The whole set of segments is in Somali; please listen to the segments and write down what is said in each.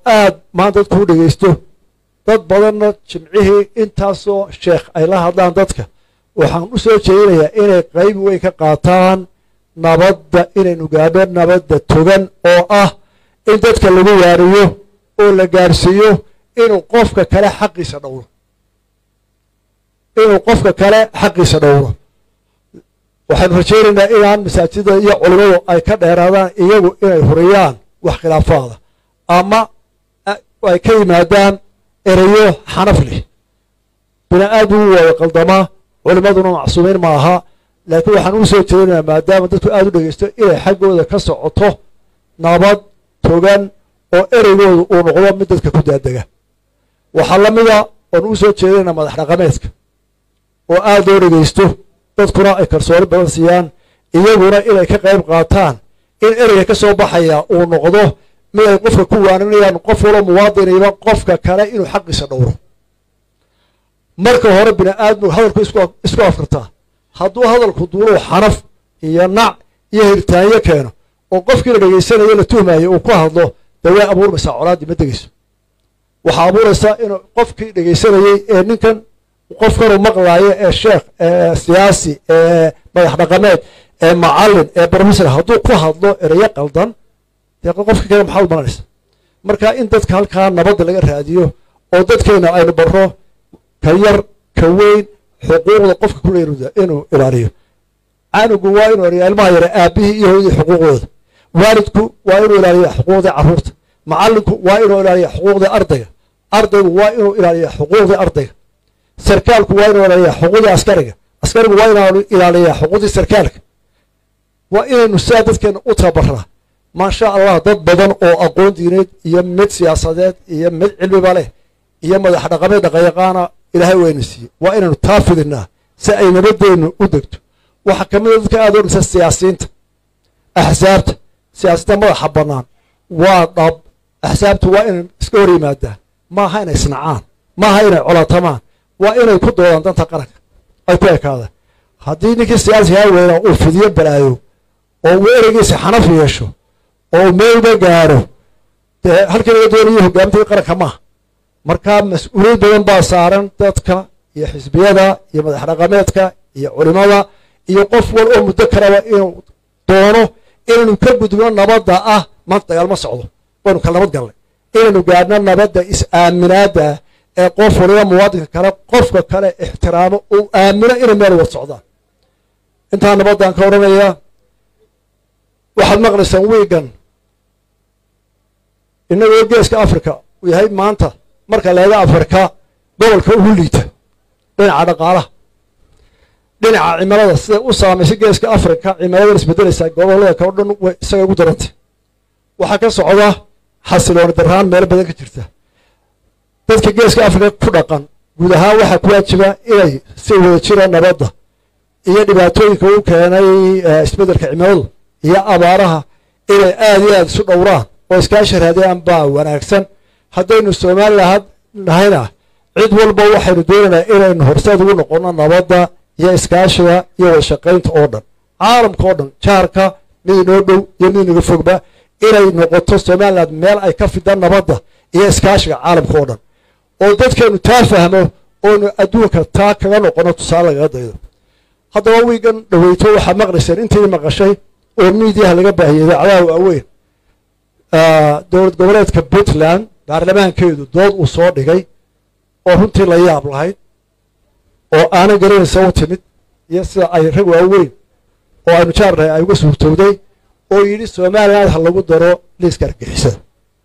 aad maanta dadku u dhegaysto dad badanna jimcihii intaasoo sheekh ay la hadlaan dadka waxaan u soo jeedinayaa inay qayb weyn ka qaataan nabadda inaynu gaadho nabadda togan oo ah in dadka lagu waariyo oo la gaarsiiyo inuu qofka kale xaqiisa dhowro inuu qofka kale xaqiisa dhowro waxaynu rajaynaynaa inaan masaajida iyo culimadu ay ka dheeraadaan iyagu inay huriyaan wax khilaafaada ama ay ka yimaadaan ereyo xanaf leh bini aadmigu wada qaldamaa culimaduna macsuumiin ma aha laakiin waxaan u soo jeedinayaa maadaama dadku aada u dhegeysto inay xaggooda ka socoto nabad togan oo ereygooda uu noqdo mid dadka ku daadega waxaa la mida oon u soo jeedinayna madax dhaqameedka oo aada loo dhegeysto dadkuna ay kalsooni badan siiyaan iyaguna inay ka qayb qaataan in ereyga ka soo baxaya uu noqdo mid ay qofka ku waaninayaan qof walo muwaadiniba qofka kale inuu xaqiisa dhowro marka hore bini aadmigu hadalku isku afkartaa hadduu hadalku duuluu xanaf iyo nac iyo hirtaanyo keeno oo qofkii la dhegaysanayo la tuhmayo uu ku hadlo dee way abuurmaysaa colaaddii ma degeyso waxaa abuuraysaa inuu qofkii dhegaysanayey ee ninkan qofkanuu maqlaayo ee sheekh ee siyaasi ee madax dhaqameed ee macallin ee brofessor hadduu ku hadlo ereyo qaldan dee qofka kale maxaa u malanaysa marka in dadka halkaa nabadda laga raadiyo oo dadkeena aynu barro ka yar ka weyn xuquuqda qofka ku leeyahay inuu ilaaliyo canugu waa inuu ilaaliyo ilmaha yare aabihii iyo hooyadii xuquuqdooda waalidku waa inuu ilaaliya xuquuqdii carruurta macallinku waa inuu ilaaliya xuquuqdii ardayga ardaygu waa inuu ilaaliya xuquuqdii ardayga sarkaalku waa inuu ilaaliya xuquuqdii askariga askarigu waa inuu ilaaliya xuquuqdii sarkaalka waa inaynu sidaa dadkeena u tababaraa maasha allah dad badan oo aqoon diineed iyo mid siyaasadeed iyo mid cilmiba leh iyo madax dhaqameed dhaqayaqaana ilaahay wayna siiyey waa inaynu taa fidinaa si ay nabadeennu u degto waxaa ka mid a dadka aada odhanaysa siyaasiyiinta axsaabta siyaasiyinta madaxa bannaan waa dhab axsaabtu waa inay iska hor yimaadaan maaha inay isnacaan maaha inay colatamaan waa inay ku doodaan danta qaranka ay ku ekaadaan haddii ninkii siyaasigaa weynaa uu fidiyo balaayo oo uu ereygiisa xanaf yeesho oo meelba gaaro dee halkii laga doonayo hogaamintii qaranka maaha markaa mas-uuliyad badan baa saaran dadka iyo xisbiyada iyo madax dhaqameedka iyo culimada iyo qof wal oo muddo kaleba inuu doono inaynu ka gudbno nabadda ah maanta dagaal ma socdo waynu kala nabad galnay inaynu gaadhno nabadda is-aaminaada ee qof waliba muwaadinka kale qofka kale ixtiraamo uu aamino inay meel wad socdaan intaa nabaddan ka odhanayaa waxaad maqlaysaan wiigan innagoo geeska africa uu yahay maanta marka leega afrika gobolka ugu liita dhinaca dhaqaalaha dhinaca cimilada siday u saamaysay geeska afrika cimiladan isbedelaysaa gobolada kao dhan way isaga ugu darantay waxaa ka socda xasilooni daraan meelo badan ka jirta dadka geeska afrika ku dhaqan guud ahaan waxaa ku waajiba inay si wada jira nabadda iyo dhibaatooyinka u keenay isbeddelka cimiladu iyo abaaraha inay aada iyo aada isu dhowraan oo iskaashi raadiyaan baa wanaagsan haddaynu somalilan nahayna cid walba waxaynu doonaynaa inaynu horseed ugu noqonno nabadda iyo iskaashiga iyo wada shaqaynta oo dhan caalamka oo dhan jaarka mid inoo dhow iyo mid inaga fogba inay noqoto somalilan meel ay ka fidaan nabadda iyo iskaashiga caalamka oo dhan oo dadkeenu taa fahmo oonu adduunka taa kaga noqono tusaale lagaga daydo haddaba wiigan dhaweyto waxaad maqlayseen intii maqashay oo miidiyaha laga baahiyey idaacadaha waaweyn dowlad goboleedka puntland baarlamaankeedu dood uu soo dhigay oo runtii la yaab lahayd oo aanan garanaysa u timid iyo sida ay rag waaweyn oo aynu jaarnahay ay uga suurtowday oo yidhi somaliland ha lagu daro liiska argixisada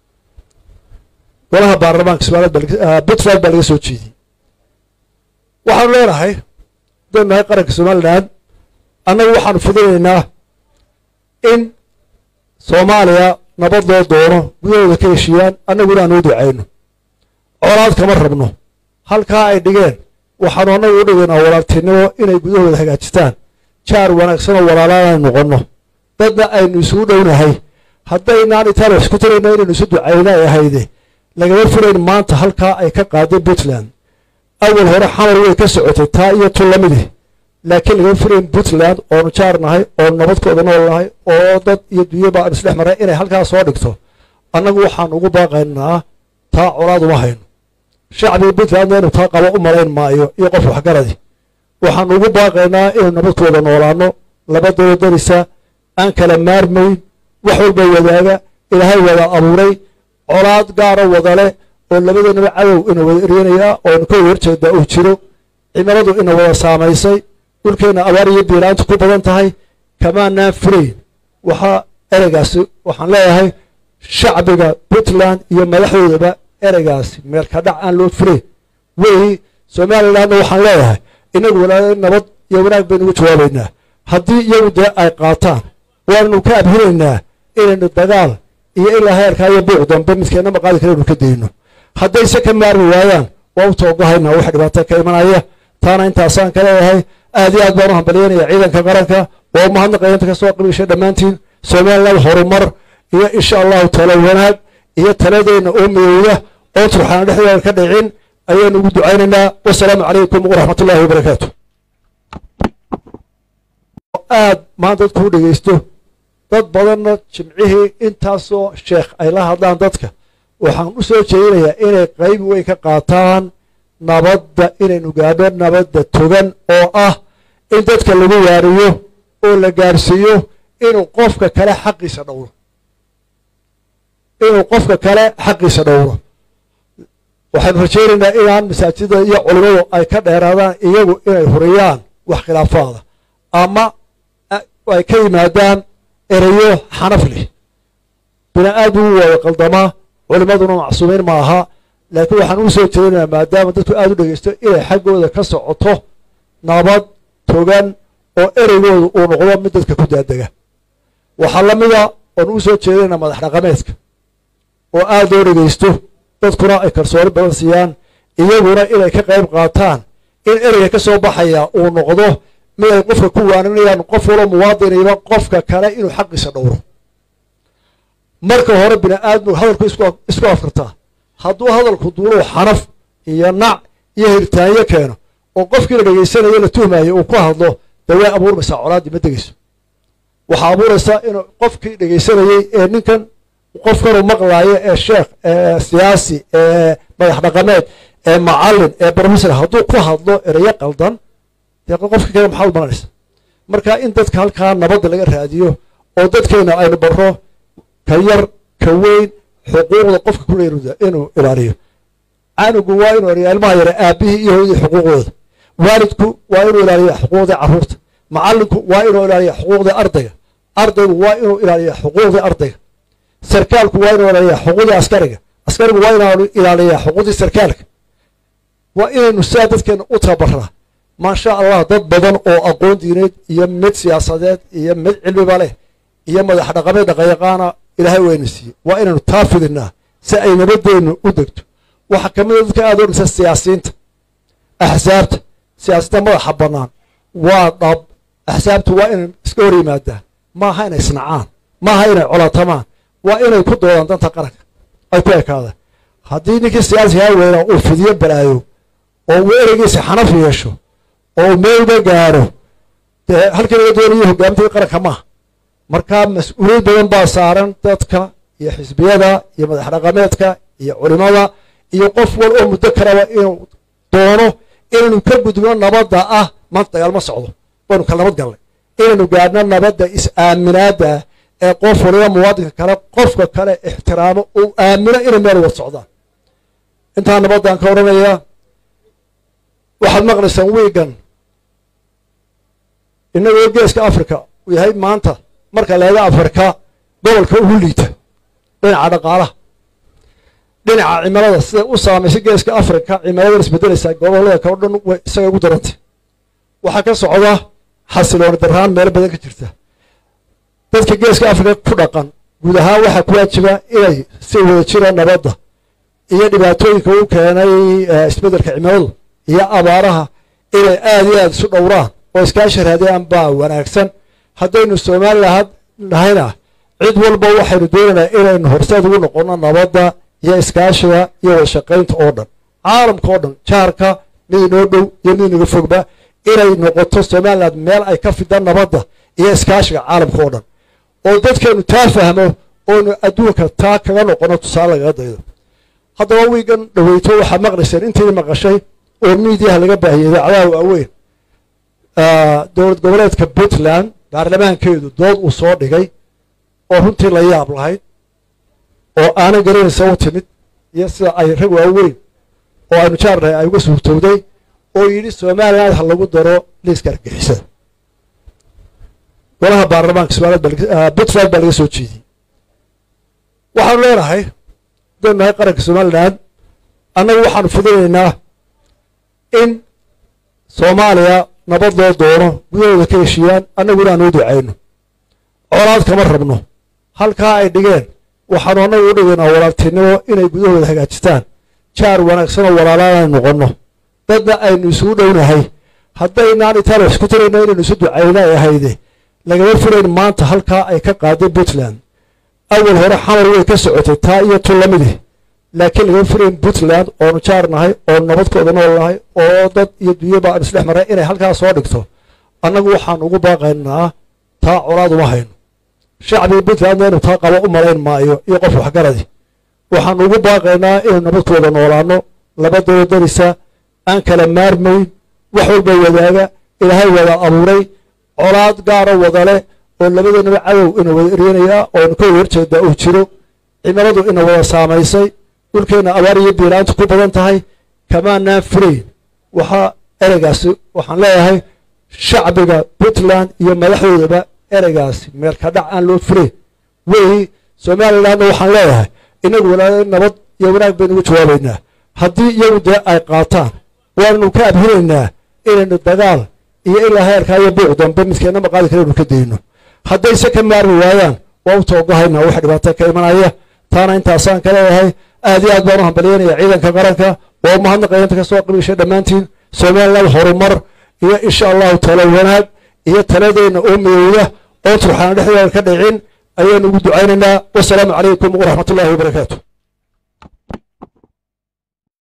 golaha baarlamaanka somaliland puntland baa laga soo jeediyey waxaanu leenahay hadaynu nahay qaranka somaliland annagu waxaanu fidinaynaa in soomaaliya nabad loo doono gudahooda ka heshiiyaan annaguna aan u ducayno colaad kama rabno halkaa ay dhigeen waxaanu annagu u dhigaynaa walaaltinimo inay gudahooda hagaajistaan jaar wanaagsanoo walaalaan aynu noqonno dadna aynu isugu dhownahay haddaynaan itaaliya isku tirayna inaynu isu ducayna ay ahayde lagama filayn maanta halkaa ay ka qaaday puntland awal hore xamar way ka socotay taa iyo tu lamidi laakiin lagama filayn puntland oonu jaar nahay oonu nabadkooda nool nahay oo dad iyo dunyaba aanu isdhex marnay inay halkaa soo dhigto annagu waxaan ugu baaqaynaa taa colaad uma hayno shacbiga puntlandna inuu taa qabo u malayn maayo iyo qof waxgaradi waxaanu ugu baaqaynaa inuu nabad ku wada noolaano laba dalo darisa aan kala maarmayn wax walba wadaaga ilaahay wada abuuray colaad gaara wada leh oo labadanaba cadow ina wada eryanayaa oo inu ka wada horjeedaa uu jiro cimiladu ina wada saamaysay dhulkeenna abaar iyo biiraanta ku badan tahay kamaanaan furayn waxaa ereygaasi waxaan leeyahay shacbiga puntland iyo madaxdoodaba ereygaasi meelka dhac aan loo furayn wey somalilandna waxaan leeyahay inagu walaal nabad iyo wanaag baynu ugu jawaabaynaa haddii iyagu dee ay qaataan waannu ka abhinaynaa inaynu dagaal iyo ilaa heerkaa iyo buuc dambe midkeenna maqaadi kale inu ka dayno haddayse ka maarmi waayaan waa u toogahaynaa wax dhibaato ka imanaya taana intaasaan ka leeyahay aad iyo aad baan u hambalyanaya ciidanka qaranka waa u mahadnaqaya inta kasoo qabiishay dhammaantiin somaliland horumar iyo insha allahu talo wanaag iyo taladeenna oo midowda oo turxaan dhexdeeda ka dhicin ayaanu ugu ducaynaynaa wasalaamu calaykum waraxmat ullahi wabarakaatu aad maanta dadku u dhegeysto dad badanna jimcihii intaasoo sheekh ay la hadlaan dadka waxaan u soo jeedinayaa inay qayb weyn ka qaataan nabadda inaynu gaadho nabadda togan oo ah in dadka lagu waariyo oo la gaarsiiyo inuu qofka kale xaqiisa dhowro inuu qofka kale xaqiisa dhowro waxaynu rajaynaynaa inaan masaajida iyo culimadu ay ka dheeraadaan iyagu inay huriyaan wax khilaafaada ama ay ka yimaadaan ereyo xanaf leh bini aadmi u wada qaldamaa culimaduna macsuumiin ma aha laakiin waxaan ugu soo jeedinayaa maadaama dadku aada u dhegeysto inay xaggooda ka socoto nabad togan oo ereygooda uu noqdo mid dadka ku daadega waxaa la mida oon ugu soo jeedinaynaa madax dhaqameedka oo aada loo dhegeysto dadkuna ay kalsooni badan siiyaan iyaguna inay ka qayb qaataan in ereyga ka soo baxaya uu noqdo mid ay qofka ku waaninayaan qof walo muwaadiniba qofka kale inuu xaqiisa dhowro marka hore bini aadmigu hadalku isku afkartaa hadduu hadalku duuluu xanaf iyo nac iyo hirtaanyo keeno oo qofkii la dhegeysanayo la tuhmayo uu ku hadlo dee way abuurmaysaa colaaddii ma degeyso waxaa abuuraysaa inuu qofkii dhegeysanayey ee ninkan qofkanuu maqlaayo ee sheekh ee siyaasi ee madax dhaqameed ee macallin ee brofessor hadduu ku hadlo ereyo qaldan dee qofkii kale maxaa u malanaysa marka in dadka halkaa nabadda laga raadiyo oo dadkeena aynu barro ka yar ka weyn xuquuqda qofka ku leeruda inuu ilaaliyo canugu waa inuu ilaaliyo ilmaha yare aabihii iyo hooyadii xuquuqdooda waalidku waa inuu ilaaliya xuquuqdii carruurta macallinku waa inuu ilaaliya xuquuqdii ardayga ardaygu waa inuu ilaaliya xuquuqdii ardayga sarkaalku waa inuu ilaaliya xuquuqdii askariga askarigu waa inuu ilaaliya xuquuqdii sarkaalka waa inaynu sidaa dadkeena u tababaraa maasha allah dad badan oo aqoon diineed iyo mid siyaasadeed iyo mid cilmiba leh iyo madax dhaqameed dhaqayaqaana ilaahay wayna siiyey waa inaynu taa fidinaa si ay nabadeennu u degto waxaa ka mid a dadka aada u dhisa siyaasiyiinta axsaabta siyaasiyinta madaxa bannaan waa dhab axsaabtu waa inay iska hor yimaadaan maaha inay isnacaan maaha inay colatamaan waa inay ku doodaan danta qaranka ay ku ekaadaan haddii ninkii siyaasigaa weynaa uu fidiyo balaayo oo uu ereygiisa xanaf yeesho oo meelba gaaro dee halkii laga doonayo hogaamintii qaranka maaha markaa mas-uuliyad badan baa saaran dadka iyo xisbiyada iyo madax dhaqameedka iyo culimada iyo qof wal oo muddo kaleba inuu doono inaynu ka gudbno nabadda ah maanta dagaal ma socdo waynu kala nabad galnay inaynu gaadhno nabadda is-aaminaada ee qof waliba muwaadinka kale qofka kale ixtiraamo uu aamino inay meel wad socdaan intaa nabaddaan ka odhanayaa waxaad maqlaysaan wiigan innagoo geeska africa uu yahay maanta marka leega afrika gobolka ugu liita dhinaca dhaqaalaha dhinaca cimilada siday u saamaysay geeska africa cimiladan isbedelaysaa gobolada kao dhan way isaga ugu darantay waxaa ka socda xasilooni daraan meelo badan ka jirta dadka geeska africa ku dhaqan guud ahaan waxaa ku waajiba inay si wada jira nabadda iyo dhibaatooyinka u keenay isbeddelka cimiladu iyo abaaraha inay aada iyo aada isu dhowraan oo iskaashi raadiyaan baa wanaagsan haddaynu somalilan nahayna cid walba waxaynu doonaynaa inaynu horseed ugu noqonno nabadda iyo iskaashiga iyo wada shaqaynta oo dhan caalamka oo dhan jaarka mid inoo dhow iyo mid inaga fogba inay noqoto somalilan meel ay ka fidaan nabadda iyo iskaashiga caalamka oo dhan oo dadkeenu taa fahmo oonu adduunka taa kaga noqono tusaale lagaga daydo haddaba wiigan dhaweyto waxaad maqlayseen intii maqashay oo miidiyaha laga baahiyey idaacadaha waaweyn dowlad goboleedka puntland baarlamaankeedu dood uu soo dhigay oo runtii la yaab lahayd oo aanan garanaysa u timid iyo sida ay rag waaweyn oo aynu jaarnahay ay uga suurtowday oo yidhi somaliland ha lagu daro liiska argixisada golaha baarlamaanka somaliland puntland baa laga soo jeediyey waxaanu leenahay hadaynu nahay qaranka somaliland annagu waxaanu fudinaynaa in soomaaliya nabad loo doono gudahooda ka heshiiyaan annaguna aan u ducayno colaad kama rabno halkaa ay dhigeen waxaanu annagu u dhigaynaa walaaltinimo inay gudahooda hagaajistaan jaar wanaagsanoo walaalaan noqonno dadna aynu isugu dhownahay haddaynaan intaan wax isku tirayna inaynu isu ducayna ay ahayde lagama filayn maanta halkaa ay ka qaaday puntland awal hore xamar way ka socotay taa iyo tu lamidi laakiin lagama filayn puntland oonu jaar nahay oonu nabadkooda nool nahay oo dad iyo dunyaba aan isdhex maray inay halkaa soo dhigto annagu waxaan ugu baaqaynaa taa colaad uma hayno shacbiga puntlandna inuu taa qabo u malayn maayo iyo qof waxgaradi waxaan ugu baaqaynaa inaynu nabadkooda noolaano labadooda darisa aan kala maarmayn wax walba wadaaga ilaahay wada abuuray colaad gaaro wadale oo labadeennaba cadow ina wada eryanayaa oonu ka wada horjeedaa uu jiro cimiladu ina wada saamaysay dhulkeenna abaar iyo biilaantu ku badan tahay kamaanaan furayn waxaa ereygaasi waxaan leeyahay shacbiga puntland iyo madaxdoodaba ereygaasi meelka dhac aan loo furayn wey somalilandna waxaan leeyahay inagu walaa nabad iyo wanaag baynu ugu jawaabaynaa haddii iyagu dee ay qaataan waannu ka abhinaynaa inaynu dagaal iyo ilaa heerkaa iyo buuc dambe midkeenna maqaadi kale inu ka dayno haddayse ka maarmi waayaan waa u toogahaynaa wax dhibaato ka imanaya taana intaasaan ka leeyahay aad iyo aad baan u hambalyanaya ciidanka qaranka waa umahadnaqaya inta ka soo qabiishay dhammaantiin somaliland horumar iyo insha allahu talo wanaag iyo taladeenna oo midowda oon turxaan dhexdeeda ka dhicin ayaanu ugu ducaynaynaa wasalaamu calaykum waraxmat ullahi wabarakaatu